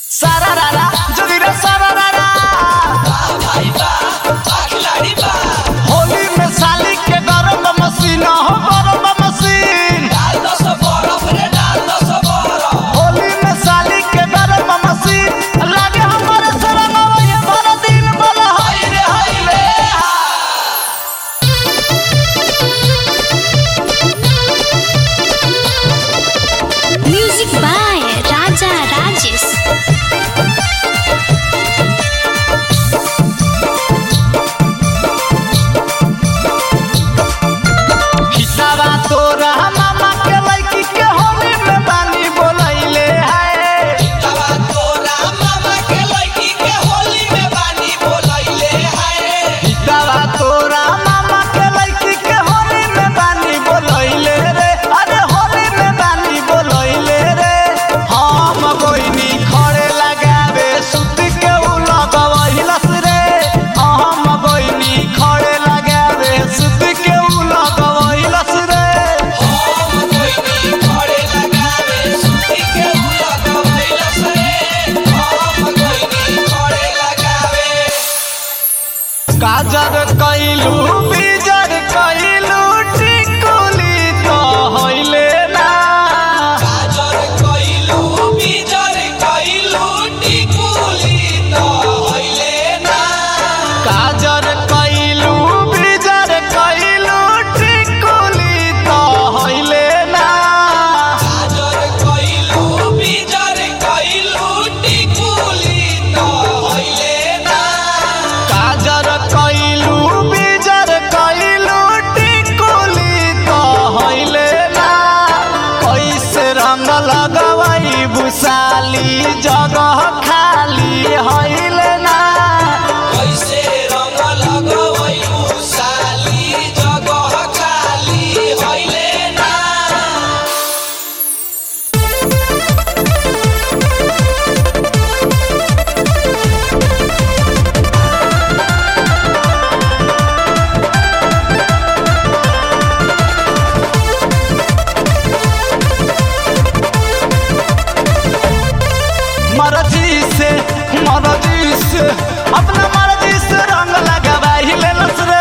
सारारारा जोगिरा सारारारा होली में साली के गरम मशीन हो गरम मशीन होली में साली के गरम मशीन लागे हमारे सरंगवा ये भर दिन बोला हाय रे हाय रे Music by Raja Rajesh. हिसाबा तोरा मामा के लड़की के होली में बानी बोलैले है हिसाबा तोरा मामा के लड़की के होली में बानी बोलैले रे अरे होली में बानी बोलैले रे हम गोइनी खड़े लगावे सुत के उ लगवैलस रे हम गोइनी खड़े लगावे सुत के उ लगवैलस रे काजर कैलू बीजर कैलू टिकुली तो हइले ना काजर कैलू बीजर कैलू टिकुली तो हइले ना काजर कैलू बीजर कैलू टिकुली तो हइले ना कैसे रंग लगवई बुसाली जगह खाली हइले ना मर्जी से मर्जी से अपना मर्जी से रंग लगावा ही लेलस रे